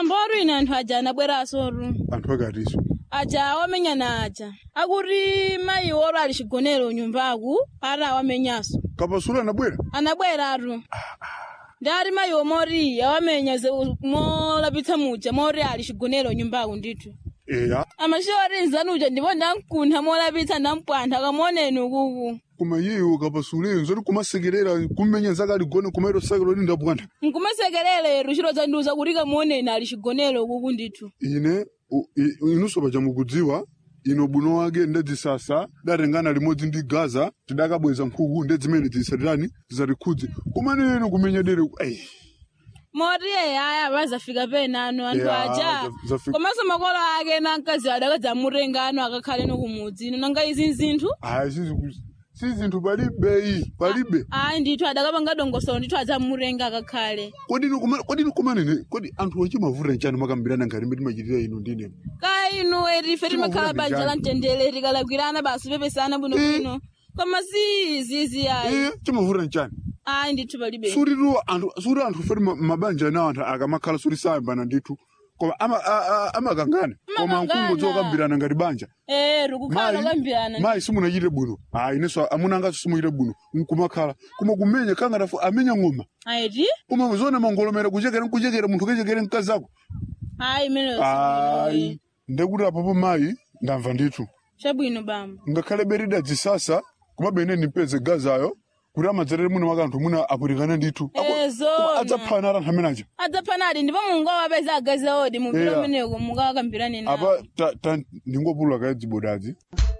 bambo aru ine anthu aja anabweranso ru anthu akatiso aja awamenyana aja akuti mayi oro ali chigonero nyumbaku ati awamenyanso kapasulu anabwera anabweratu ndati mayi omori awamenya ze- molapitsa muja mori ali chigonero nyumbaku ndithu eya amashori nzanuja ndipo ndamkuntha molapitsa ndampwantha kamoneni ukuku koma iyeyo kapasuleyo nzoti kumasekerera kumenya zake aligone kumairo sake loti ndapwantha nkumasekerere chiro zandiuza kuti kamoneni ali chigonero ukuku ndithu ine u- i- inunso paja mukudziwa ino buno wake ndedzisasa datengana limodzi ndi gaza tidakabweza nkhuku ndedzimene zisatirani zisatikhudze kumene ino kumenya dere ei moti aya vazafika penano anthu Yeah, aja za- zafika. komanso makolo ake na mkazi adakadzamutenga ano akakhale no kumudzi ino nanga izi nzinthu ayi sizi- si zinthu palibe iyi palibe ayi ndithu adakapanga dongosolo ndithu adzamutenga akakhale kodi ino kuma- kodi ino kumanene kodi anthu achimavuta nchani makambirana ngati mbe timachitira ino ndine ka inu etife timakhala Timavuta banja njani? la mtendere tikalakwirana basi pepesana bwinobwino koma si izizi ayi iye chimavuta nchani ayi ndithu palibe suritu anthu suri anthu feri ma- mabanja anawo anthu akamakhala suri sayambana ndithu koma ama- a- a- amakangana koma Amakangana. mkungu dzokambirana ngati banja eh tikukhala lokambirana mayi simunachite bwino ayi inenso amuna angaso simuchite bwino nkumakhala koma kumenya kangatafu amenya ng'oma ayiti koma zona mangolomera kuchekera nkuchekera munthu ukechekere mkazi ako ayi imeneyo ayi ndekuti apopo mayi ndamva ndithu chabwino bambo ngakhale berida dzisasa kumabe nipeze gazayo kuti amadzerere muno makanthu muna apwirikane ndithu Ako- Eh, zona. koma adzaphana ara anthu amenaja adzaphanadi ndipo mungawapeza agazi aodi mupira Yeah. umeneko mungawakambirane nawo apa ta- ta- ndingopulula kaye dzibodadzi